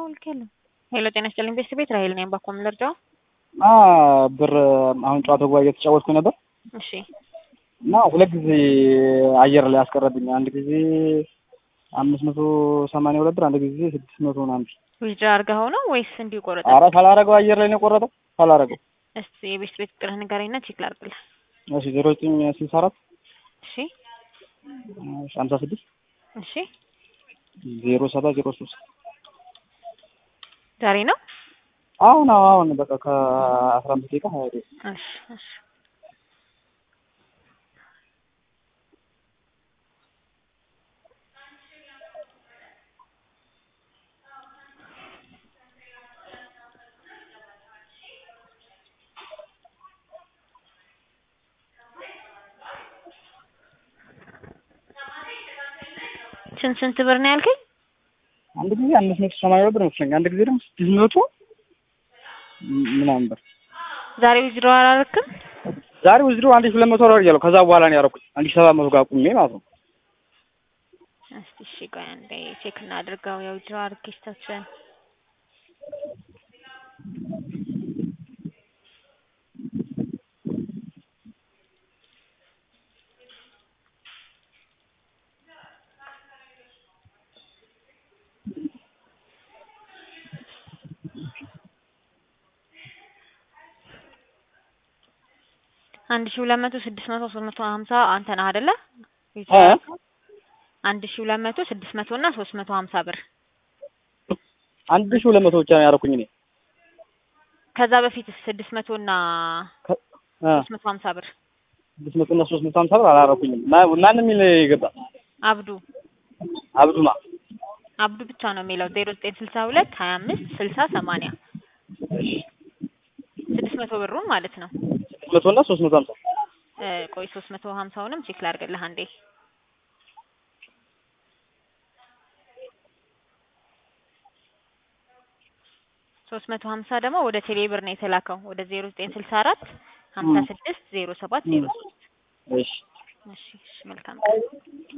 ልኬያለሁ። ሄሎ ጤና ይስጥልኝ ቤተሰብ ቤት ራሄል ነኝ። ባኮ ምን ልርዳው? እና ብር አሁን ጨዋታ ጉባኤ እየተጫወትኩ ነበር እሺ እና ሁለት ጊዜ አየር ላይ አስቀረብኝ። አንድ ጊዜ አምስት መቶ ሰማንያ ሁለት ብር፣ አንድ ጊዜ ስድስት መቶ ምናምን ብር። ዊዝድራ አድርገኸው ነው ወይስ እንዲሁ ቆረጠ? ኧረ ሳላረገው አየር ላይ ነው የቆረጠው። ሳላረገው እስቲ የቤት ቤት ቁጥርህ ንገረኝና ቼክ ላድርግልህ። እሺ ዜሮ ዘጠኝ ስልሳ አራት እሺ ሀምሳ ስድስት እሺ ዜሮ ሰባት ዜሮ ሶስት ዛሬ ነው? አሁን አሁን በቃ ከአስራ አምስት ደቂቃ ሀያ ደቂቃ እሺ እሺ ስንት ስንት ብር ነው ያልከኝ? አንድ ጊዜ አምስት መቶ ሰማንያ ሁለት ብር መስለኝ፣ አንድ ጊዜ ደግሞ ስድስት መቶ ምናምን ብር። ዛሬ ዊዝድራ አላደረክም? ዛሬ ውዝድሮ አንድ ሺህ ሁለት መቶ ወር እያለሁ ከዛ በኋላ ነው ያደረኩት አንድ ሺህ ሰባት መቶ ጋር ቁሜ ማለት ነው። እስቲ እሺ ቆይ አንዴ ቼክ እናድርገው የዊዝድራ ሪኩዌስታችን አንድ ሺህ ሁለት መቶ ስድስት መቶ ሶስት መቶ ሀምሳ አንተ ነህ አይደለ? እ አንድ ሺህ ሁለት መቶ ስድስት መቶ እና ሶስት መቶ ሀምሳ ብር አንድ ሺህ ሁለት መቶ ብቻ ነው ያደረኩኝ እኔ ከዛ በፊት ስድስት መቶ እና ከ- እ ሶስት መቶ ሀምሳ ብር ስድስት መቶ እና ሶስት መቶ ሀምሳ ብር አላደረኩኝም። ማ- ማንም የሚል የገባ አብዱ አብዱማ አብዱ ብቻ ነው የሚለው ዜሮ ዘጠኝ ስልሳ ሁለት ሀያ አምስት ስልሳ ሰማንያ ስድስት መቶ ብሩን ማለት ነው። ስድስት መቶ እና ሶስት መቶ ሀምሳ እ ቆይ ሶስት መቶ ሀምሳውንም ቼክ ላድርግልህ አንዴ ሶስት መቶ ሀምሳ ደግሞ ወደ ቴሌ ብር ነው የተላከው ወደ ዜሮ ዘጠኝ ስልሳ አራት ሀምሳ ስድስት ዜሮ ሰባት ዜሮ ሶስት እሺ እሺ እሺ መልካም